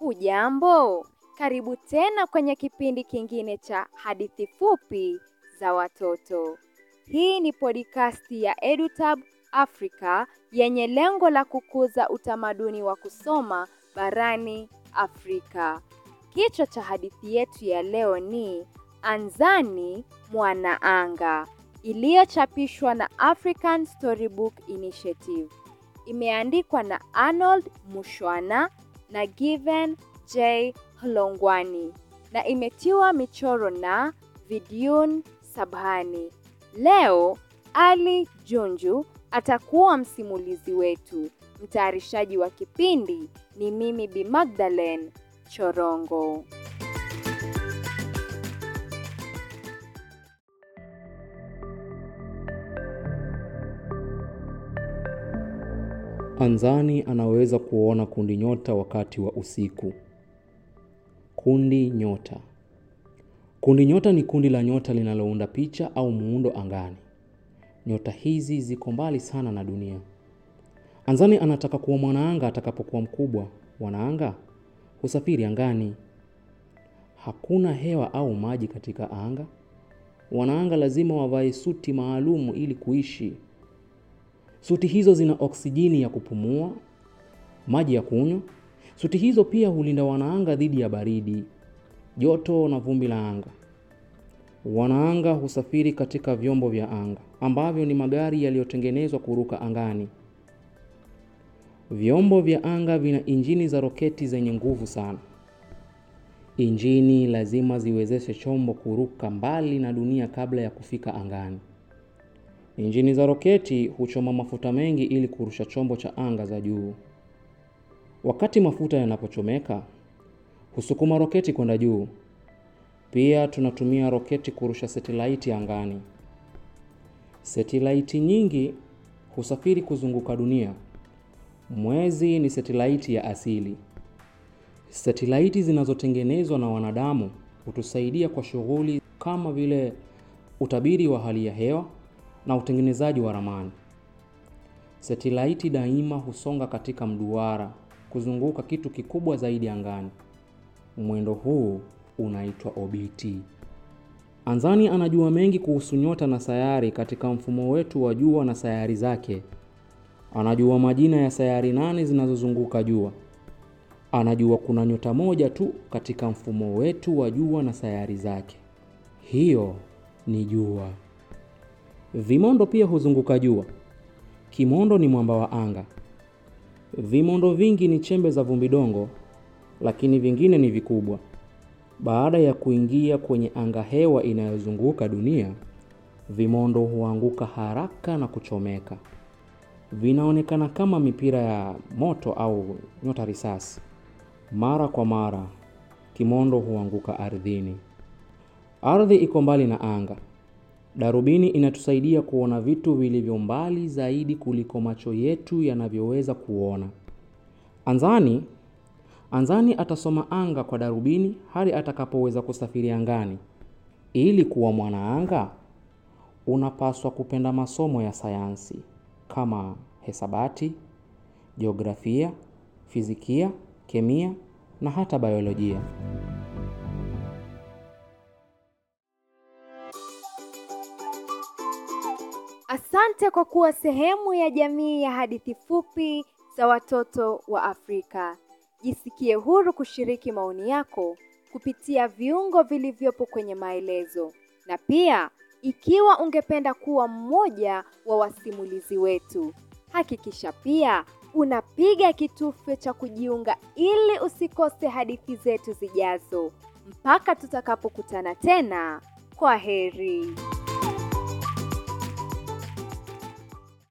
Hujambo, karibu tena kwenye kipindi kingine cha hadithi fupi za watoto. Hii ni podcast ya EduTab Africa yenye lengo la kukuza utamaduni wa kusoma barani Afrika. Kichwa cha hadithi yetu ya leo ni Anzani Mwanaanga, iliyochapishwa na African Storybook Initiative. Imeandikwa na Arnold Mushwana na Given J Hlongwani na imetiwa michoro na Vidyun Sabhani. Leo Ali Junju atakuwa msimulizi wetu. Mtayarishaji wa kipindi ni mimi Bi Magdalene Chorongo. Anzani anaweza kuona kundi nyota wakati wa usiku. Kundi nyota. Kundi nyota ni kundi la nyota linalounda picha au muundo angani. Nyota hizi ziko mbali sana na dunia. Anzani anataka kuwa mwanaanga atakapokuwa mkubwa. Wanaanga husafiri angani. Hakuna hewa au maji katika anga. Wanaanga lazima wavae suti maalumu ili kuishi. Suti hizo zina oksijeni ya kupumua, maji ya kunywa. Suti hizo pia hulinda wanaanga dhidi ya baridi, joto na vumbi la anga. Wanaanga husafiri katika vyombo vya anga ambavyo ni magari yaliyotengenezwa kuruka angani. Vyombo vya anga vina injini za roketi zenye nguvu sana. Injini lazima ziwezeshe chombo kuruka mbali na dunia kabla ya kufika angani. Injini za roketi huchoma mafuta mengi ili kurusha chombo cha anga za juu. Wakati mafuta yanapochomeka, husukuma roketi kwenda juu. Pia tunatumia roketi kurusha setelaiti angani. Setelaiti nyingi husafiri kuzunguka dunia. Mwezi ni setelaiti ya asili. Setelaiti zinazotengenezwa na wanadamu hutusaidia kwa shughuli kama vile utabiri wa hali ya hewa na utengenezaji wa ramani. Setelaiti daima husonga katika mduara kuzunguka kitu kikubwa zaidi angani. Mwendo huu unaitwa obiti. Anzani anajua mengi kuhusu nyota na sayari katika mfumo wetu wa jua na sayari zake. Anajua majina ya sayari nane zinazozunguka jua. Anajua kuna nyota moja tu katika mfumo wetu wa jua na sayari zake. Hiyo ni jua. Vimondo pia huzunguka jua. Kimondo ni mwamba wa anga. Vimondo vingi ni chembe za vumbidongo, lakini vingine ni vikubwa. Baada ya kuingia kwenye anga hewa inayozunguka dunia, vimondo huanguka haraka na kuchomeka. Vinaonekana kama mipira ya moto au nyota risasi. Mara kwa mara, kimondo huanguka ardhini. Ardhi iko mbali na anga. Darubini inatusaidia kuona vitu vilivyo mbali zaidi kuliko macho yetu yanavyoweza kuona. Anzani, Anzani atasoma anga kwa darubini hadi atakapoweza kusafiri angani. Ili kuwa mwanaanga, unapaswa kupenda masomo ya sayansi kama hesabati, jiografia, fizikia, kemia na hata biolojia. Asante kwa kuwa sehemu ya jamii ya hadithi fupi za watoto wa Afrika. Jisikie huru kushiriki maoni yako kupitia viungo vilivyopo kwenye maelezo. Na pia, ikiwa ungependa kuwa mmoja wa wasimulizi wetu, hakikisha pia unapiga kitufe cha kujiunga ili usikose hadithi zetu zijazo. Mpaka tutakapokutana tena, kwa heri.